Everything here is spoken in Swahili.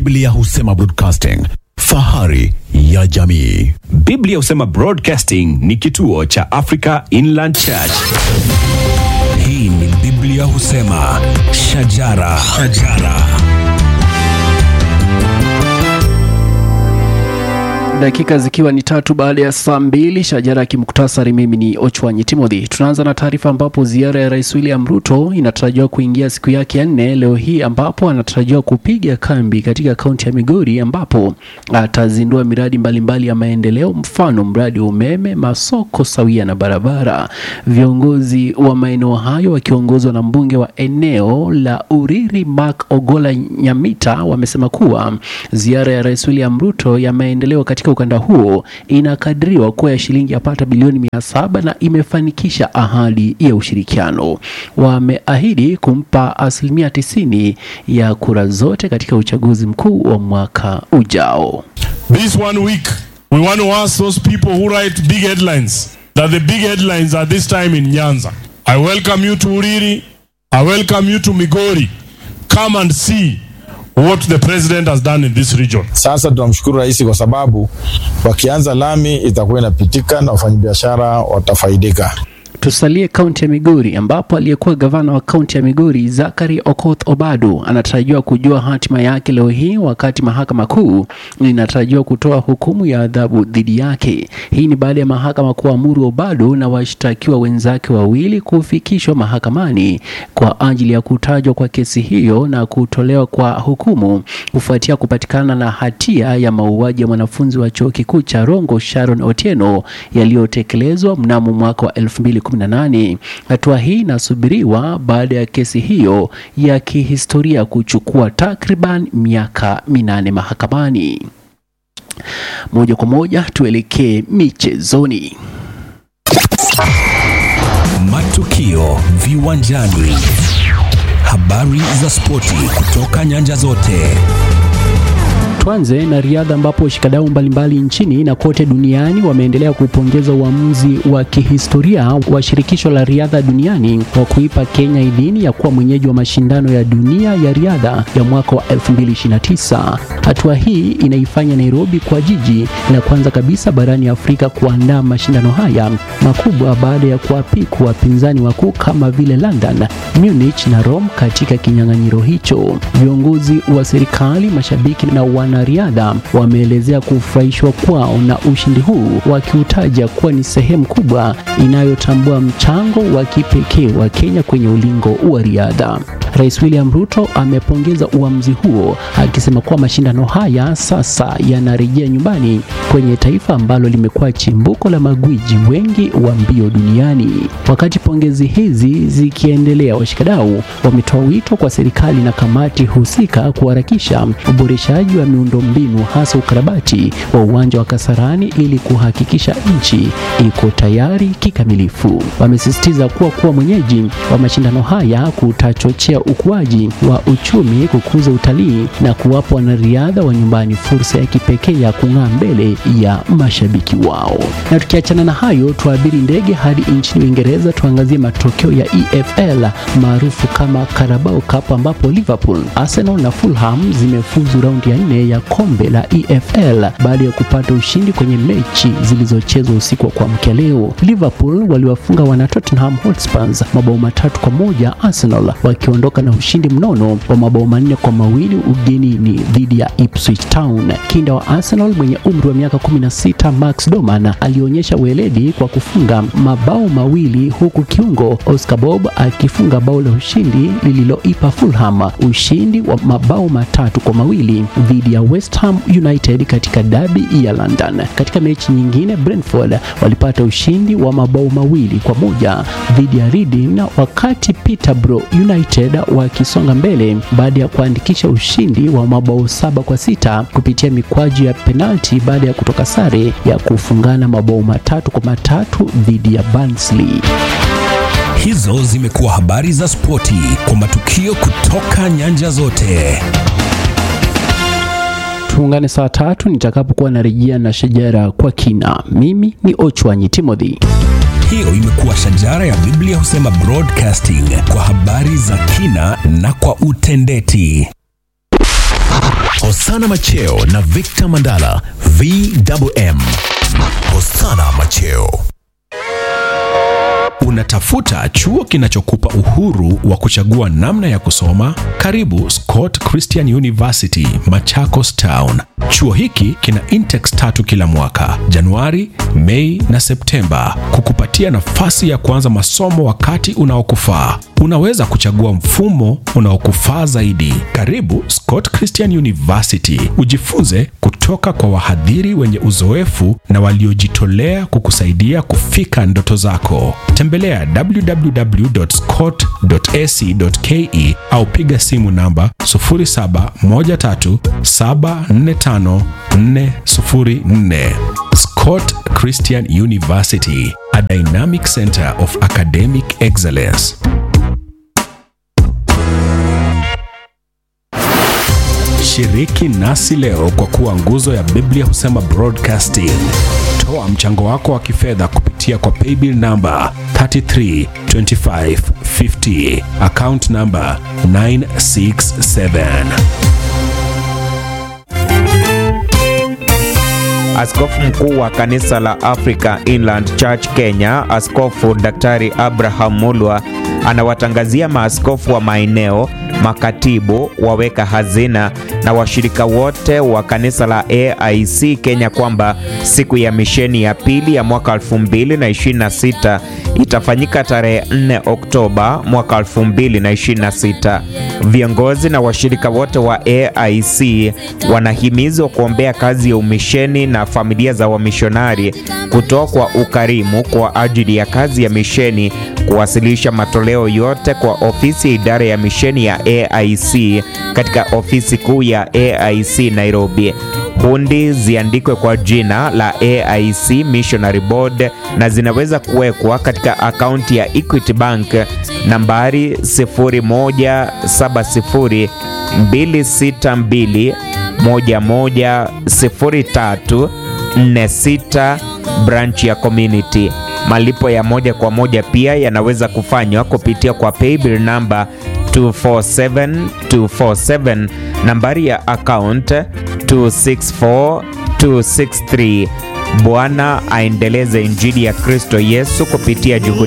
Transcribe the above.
Biblia husema broadcasting, fahari ya jamii. Biblia husema Broadcasting ni kituo cha Africa Inland Church. Hii ni Biblia husema shajara, shajara. Dakika zikiwa ni tatu baada ya saa mbili, shajara ya kimuktasari. Mimi ni Ochwanyi Timothy. Tunaanza na taarifa ambapo ziara ya Rais William Ruto inatarajiwa kuingia siku yake ya nne leo hii, ambapo anatarajiwa kupiga kambi katika kaunti ya Migori, ambapo atazindua miradi mbalimbali mbali ya maendeleo, mfano mradi wa umeme, masoko sawia na barabara. Viongozi wa maeneo hayo wakiongozwa na mbunge wa eneo la Uriri Mark Ogola Nyamita wamesema kuwa ziara ya Rais William Ruto ya maendeleo katika ukanda huo inakadiriwa kuwa ya shilingi yapata bilioni mia saba na imefanikisha ahadi ya ushirikiano. Wameahidi kumpa asilimia tisini ya kura zote katika uchaguzi mkuu wa mwaka ujao. This one week, we want to ask those people who write big headlines that the big headlines are this time in Nyanza. I welcome you to Uriri. I welcome you to Migori. Come and see what the president has done in this region. Sasa tunamshukuru rais kwa sababu wakianza lami itakuwa inapitika na wafanyabiashara watafaidika. Tusalie kaunti ya Migori ambapo aliyekuwa gavana wa kaunti ya Migori Zakari Okoth Obado anatarajiwa kujua hatima yake leo hii, wakati mahakama kuu inatarajiwa kutoa hukumu ya adhabu dhidi yake. Hii ni baada ya mahakama kuamuru Obado na washtakiwa wenzake wawili kufikishwa mahakamani kwa ajili ya kutajwa kwa kesi hiyo na kutolewa kwa hukumu kufuatia kupatikana na hatia ya mauaji ya mwanafunzi wa chuo kikuu cha Rongo Sharon Otieno yaliyotekelezwa mnamo mwaka wa 2018. Hatua hii inasubiriwa baada ya kesi hiyo ya kihistoria kuchukua takriban miaka minane mahakamani. Moja kwa moja tuelekee michezoni. Matukio viwanjani, habari za spoti kutoka nyanja zote. Tuanze na riadha ambapo washikadau mbalimbali nchini na kote duniani wameendelea kupongeza uamuzi wa kihistoria wa shirikisho la riadha duniani wa kuipa Kenya idhini ya kuwa mwenyeji wa mashindano ya dunia ya riadha ya mwaka wa 2029. Hatua hii inaifanya Nairobi kwa jiji la kwanza kabisa barani Afrika kuandaa mashindano haya makubwa baada ya kuwapiku wapinzani wakuu kama vile London, Munich na Rome katika kinyang'anyiro hicho. Viongozi wa serikali, mashabiki na wanariadha wameelezea kufurahishwa kwao na ushindi huu, wakiutaja kuwa ni sehemu kubwa inayotambua mchango wa kipekee wa Kenya kwenye ulingo wa riadha. Rais William Ruto amepongeza uamuzi huo akisema kuwa mashindano haya sasa yanarejea nyumbani kwenye taifa ambalo limekuwa chimbuko la magwiji wengi wa mbio duniani. Wakati pongezi hizi zikiendelea, washikadau wametoa wito kwa serikali na kamati husika kuharakisha uboreshaji wa miundombinu hasa ukarabati wa uwanja wa Kasarani ili kuhakikisha nchi iko tayari kikamilifu. Wamesisitiza kuwa kuwa mwenyeji wa mashindano haya kutachochea ukuaji wa uchumi, kukuza utalii na kuwapa wanariadha wa nyumbani fursa ya kipekee ya kung'aa mbele ya mashabiki wao. Na tukiachana na hayo, tuabiri ndege hadi nchini Uingereza, tuangazie matokeo ya EFL maarufu kama Carabao Cup ambapo Liverpool, Arsenal na Fulham zimefuzu raundi ya nne ya kombe la EFL baada ya kupata ushindi kwenye mechi zilizochezwa usiku wa kuamkia leo. Liverpool waliwafunga wana Tottenham Hotspurs mabao matatu kwa moja, Arsenal wakiondoka na ushindi mnono wa mabao manne kwa mawili ugenini dhidi ya Ipswich Town. Kinda wa Arsenal mwenye umri wa miaka 16 Max Doman alionyesha weledi kwa kufunga mabao mawili huku kiungo Oscar Bob akifunga bao la ushindi lililoipa Fulham ushindi wa mabao matatu kwa mawili dhidi ya West Ham United katika dabi ya London. Katika mechi nyingine, Brentford walipata ushindi wa mabao mawili kwa moja dhidi ya Reading, wakati Peterborough United wakisonga mbele baada ya kuandikisha ushindi wa mabao saba kwa sita kupitia mikwaju ya penalti baada ya kutoka sare ya kufungana mabao matatu kwa matatu dhidi ya Barnsley. Hizo zimekuwa habari za spoti kwa matukio kutoka nyanja zote. Tuungane saa tatu nitakapokuwa narejea na shajara kwa kina. Mimi ni Ochwanyi Timothy. Hiyo imekuwa shajara ya Biblia husema broadcasting kwa habari za kina na kwa utendeti. Hosana Macheo na Victor Mandala VMM. Hosana Macheo. Unatafuta chuo kinachokupa uhuru wa kuchagua namna ya kusoma? Karibu Scott Christian University, Machakos Town. Chuo hiki kina intex tatu kila mwaka, Januari, Mei na Septemba, kukupatia nafasi ya kuanza masomo wakati unaokufaa. Unaweza kuchagua mfumo unaokufaa zaidi. Karibu Scott Christian University, ujifunze kutoka kwa wahadhiri wenye uzoefu na waliojitolea kukusaidia kufika ndoto zako. Tembelea www.scott.ac.ke au piga simu namba 0713745404. Scott Christian University, a dynamic center of academic excellence. Shiriki nasi leo kwa kuwa nguzo ya Biblia husema broadcasting. Toa mchango wako wa kifedha kupitia kwa paybill namba 332550 account namba 967. Askofu mkuu wa kanisa la Africa Inland Church Kenya, Askofu Daktari Abraham Mulwa anawatangazia maaskofu wa maeneo, makatibu, waweka hazina na washirika wote wa kanisa la AIC Kenya kwamba siku ya misheni ya pili ya mwaka 2026 itafanyika tarehe 4 Oktoba mwaka 2026. Viongozi na washirika wote wa AIC wanahimizwa kuombea kazi ya umisheni na familia za wamishonari, kutoa kwa ukarimu kwa ajili ya kazi ya misheni, kuwasilisha matoleo yote kwa ofisi ya idara ya misheni ya AIC katika ofisi kuu ya AIC Nairobi. Hundi ziandikwe kwa jina la AIC Missionary Board na zinaweza kuwekwa katika akaunti ya Equity Bank nambari 0170 262 110346 branch ya community. Malipo ya moja kwa moja pia yanaweza kufanywa kupitia kwa paybill namba 247247 nambari ya account 264263. Bwana aendeleze injili ya Kristo Yesu kupitia juhudi